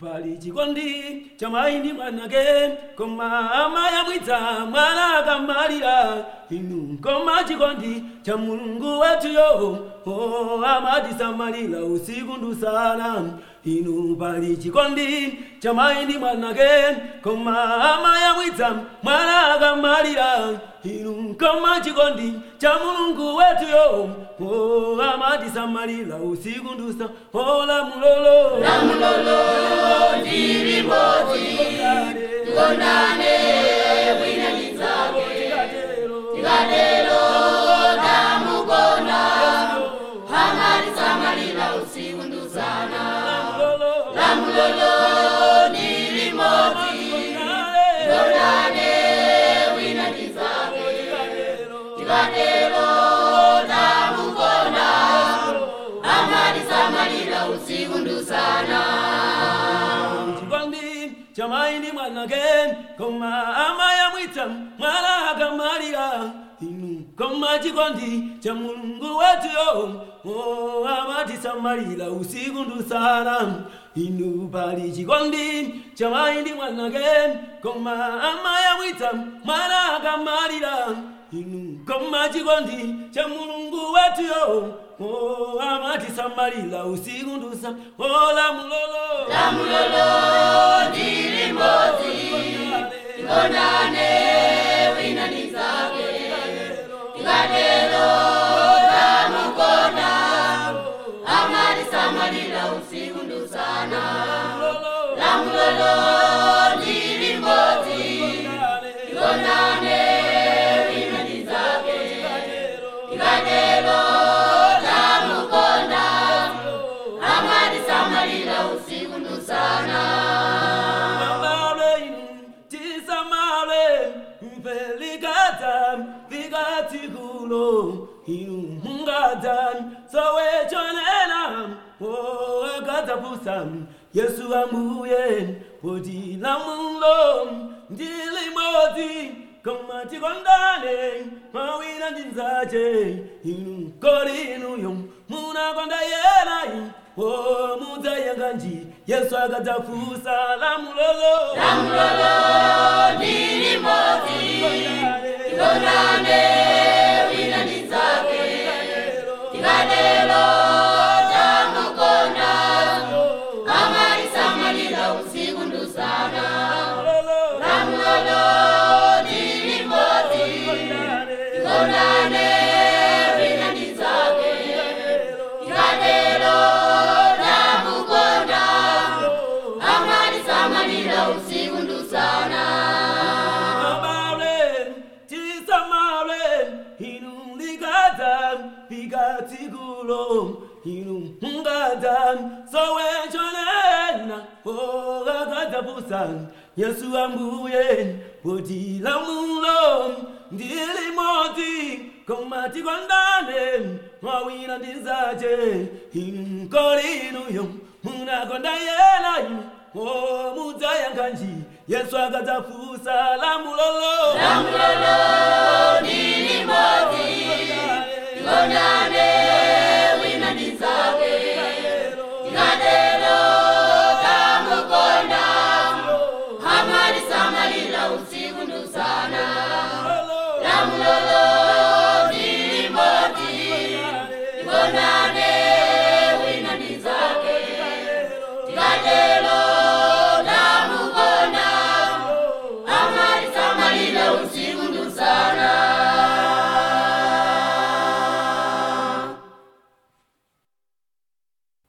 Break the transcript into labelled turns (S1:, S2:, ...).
S1: pali chikondi cha mayi ndi mwanake koma amayamwitsa mwana akamalira inu koma chikondi cha mulungu wetuyo oh, amatisamalira usiku ndi usana inu pali chikondi cha mayi ndi mwanake koma amayamwitsa mwana akamalira inu koma chikondi cha mulungu wetuyo oh, amatisamalira usiku ndi usana oh, lamulolo
S2: lamulolo ndilimodzi tikondane wina ndi zake tikatero tamukonda amatisamalira usiku ndi usana lamulolo ndilimodzi tikondane wina ndi zake tikatero tamukonda amatisamalira usiku ndi usana
S1: chikondi cha mayi ndi mwanake koma amayamwitsa mwana akamalira inu koma chikondi cha mulungu wetuyo oh, amatisamalira usiku ndi usana inu pali chikondi cha mayi ndi mwanake koma amayamwitsa mwana akamalira inu koma chikondi cha mulungu wetuyo oh, amatisamalira usiku ndi usana oh, lamulolo
S2: lamulolo ndilimodzi tikondane wina ndi zake tikatero tamukonda amatisamalira usiku ndi usana lamulolo ndilimodzi tikondane wina ndi zake tikatero tamukonda amatisamalira usiku ndi usana
S1: Samale inu, tisamale, mfelikata, vikatikulo, inu mungadza, sowechonena, o akadzapusa, Yesu ambuye, poti lamulo, ndilimodzi, koma tikondane, mawina ndinzache, inu kolinuyo, munakonda yenayi, o mudzayanganji, Yesu akadzafusa lamulolo.
S2: lamulolo ndilimodzi tikondane wina ndi zake tikatero tamukonda amatisamalira usiku ndi usana lamulolo ndilimodzi tikondane wina ndi zake tikatero tamukonda amatisamalira usiku ndi usana
S1: Amale, tisamale, inu likadza, pikatikulo, inu mungadza, sowechonena, o akadzapusa, Yesu ambuye, poti lamulo, ndilimodzi, koma tikondane, mawina ndinzache, inu kolinuyo, munakonda yenayo, o mudzayanganji, Yesu akadzafusa lamulolo.
S2: lamulolo